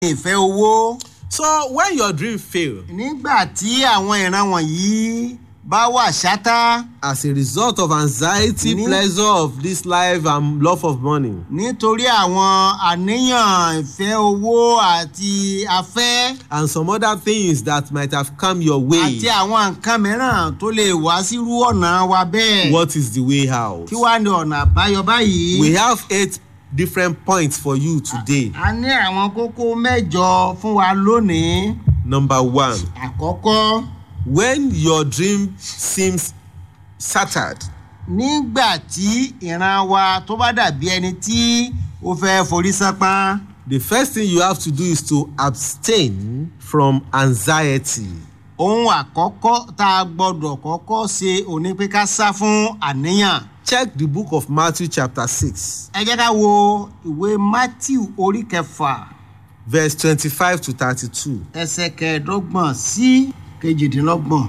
ìfẹ́ owó. So when your dream fail nígbà tí àwọn ìran wọ̀nyí bá wà ṣátá as a result of anxiety, Ní- pleasure of this life, and love of money, nítorí àwọn àníyàn ìfẹ́ owó àti afẹ́ and some other things that might have come your way, àti àwọn nǹkan mìíràn tó lè wá sírú ọ̀nà wa bẹ́ẹ̀. what is the way out? kí wàá ní ọ̀nà àbáyọ báyìí. We have eight different points for you today. a ní àwọn kókó mẹ́jọ fún wa lónìí. Number one, àkọ́kọ́ when your dream seems shattered, nígbà tí ìran wa tó bá dàbí ẹni tí ó fẹ́ forí sápá. the first thing you have to do is to abstain from anxiety. ohun àkọ́kọ́ tá a gbọ́dọ̀ kọ́kọ́ ṣe òní pé ká sá fún àníyàn. Check the book of Matthew, chapter 6, ẹ jẹ́ ká wo ìwé matthew orí kẹfà verse 25 to 32. ẹsẹ̀ kẹẹ̀ẹ́dọ́gbọ̀n sí kejìdínlọ́gbọ̀n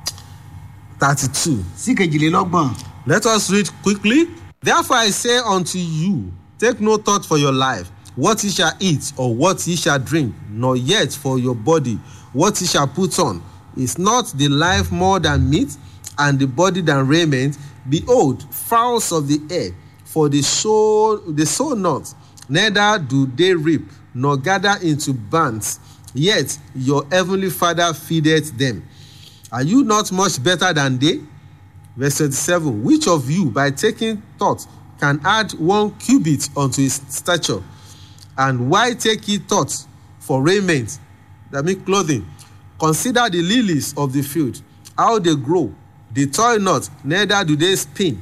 32. sí kejìlélọ́gbọ̀n. Let us read quickly. Therefore I say unto you, take no thought for your life, what ye shall eat, or what ye shall drink, nor yet for your body, what ye shall put on. Is not the life more than meat, and the body than raiment? Behold, fowls of the air, for they sow, they sow not, neither do they reap, nor gather into barns, yet your heavenly Father feedeth them. Are you not much better than they? Verse 27 Which of you, by taking thought, can add one cubit unto his stature? And why take ye thought for raiment, that means clothing? Consider the lilies of the field, how they grow. They toil not, neither do they spin.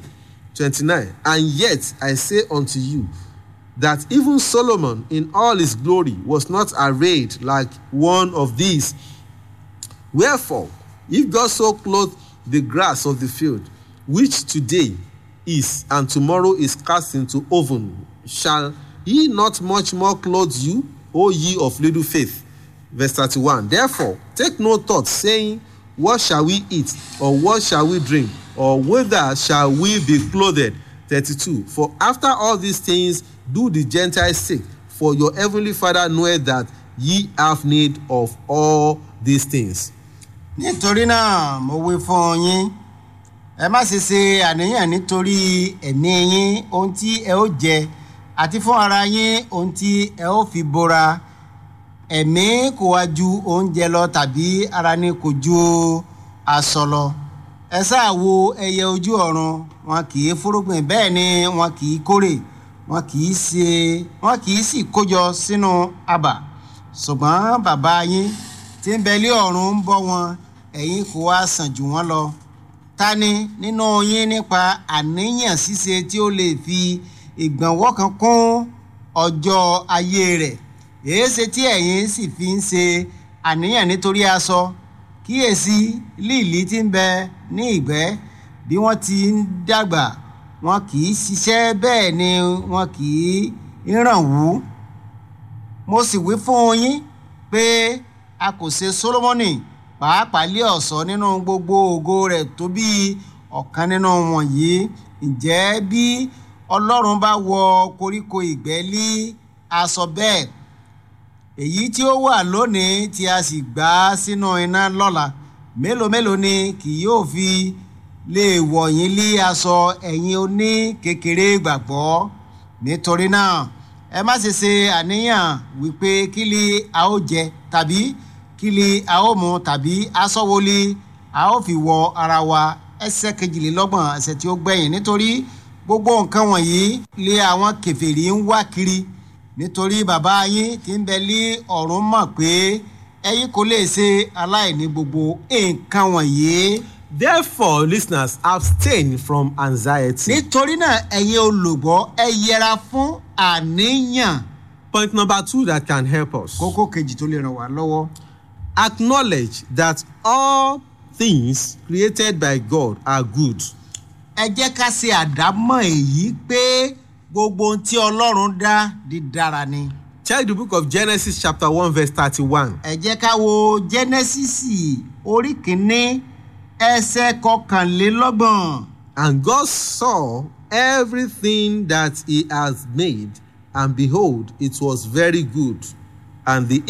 29 And yet I say unto you, that even Solomon in all his glory was not arrayed like one of these. Wherefore, if God so clothe the grass of the field, which today is and tomorrow is cast into oven, shall he not much more clothe you, O ye of little faith? Verse 31. Therefore, take no thought, saying, What shall we eat, or what shall we drink, or whither shall we be clothed? 32. For after all these things do the Gentiles seek, for your heavenly Father knoweth that ye have need of all these things. nítorí náà mo wí fún yín ẹ má ṣe ṣe àníyàn nítorí ẹ̀mí yín ohun tí ẹ ó jẹ àti fún ara yín ohun tí ẹ ó fi bora ẹ̀mí kò wá ju oúnjẹ lọ tàbí ara ní kò ju aṣọ lọ ẹ sáà wo ẹyẹ ojú ọ̀run wọn kì í fúrúgbìn bẹ́ẹ̀ ni wọn kì í kórè wọn kì í ṣe wọn kì í sì kójọ sínú abà ṣùgbọ́n bàbá yín tí ń bẹ lé ọ̀run ń bọ́ wọn ẹ̀yin kò wá sàn jù wọ́n lọ ta ni nínú yín nípa àníyàn ṣíṣe tí ó lè fi ìgbọ̀nwọ́ kan kún ọjọ́ ayé rẹ̀ èéṣe tí ẹ̀yin sì fi ń ṣe àníyàn nítorí aṣọ kíyèsí líìlí tí ń bẹ ní ìgbẹ́ bí wọ́n ti ń dàgbà wọn kì í ṣiṣẹ́ bẹ́ẹ̀ ni wọn kì í ràn wú mo sì wí fún yín pé a kò ṣe Sólómọ́nì pàápàá lé ọ̀ṣọ́ nínú gbogbo ògo rẹ̀ tó bí ọ̀kan nínú wọ̀nyí ǹjẹ́ bí Ọlọ́run bá wọ koríko ìgbẹ́ lé aṣọ bẹ́ẹ̀ èyí tí ó wà lónìí tí a sì gbà á sínú iná lọ́la mélòó mélòó ni kì yóò fi lè wọ̀ yín lé aṣọ ẹ̀yin oní kékeré gbàgbọ́ nítorí náà ẹ má ṣe ṣe àníyàn wípé kí ni a ó jẹ tàbí kí ni a ó mu tàbí aṣọ wo ni a ó fi wọ ara wa ẹsẹ̀ kejìlélọ́gbọ̀n ẹsẹ̀ tí ó gbẹ̀yìn nítorí gbogbo nǹkan wọ̀nyí lé àwọn kèfèrí ń wá kiri nítorí bàbá yín tí ń bẹ lé ọ̀run mọ̀ pé ẹ̀yin kò lè ṣe aláìní gbogbo nǹkan wọ̀nyí. Therefore, listeners, abstain from anxiety. nítorí náà ẹ̀yin olùgbọ́ ẹ yẹra fún àníyàn. Point number two that can help us. kókó kejì tó lè ràn wá lọ́wọ́. Acknowledge that all things created by God are good. ẹ jẹ́ ká ṣe àdámọ̀ èyí pé gbogbo ohun tí ọlọ́run dá dídára ni. Check the book of Genesis, chapter 1, verse 31. ẹ jẹ́ ká wo jẹ́nẹ́sísì orí kìíní ẹsẹ̀ kọkànlélọ́gbọ̀n. And God saw everything that he has made, and behold, it was very good. and the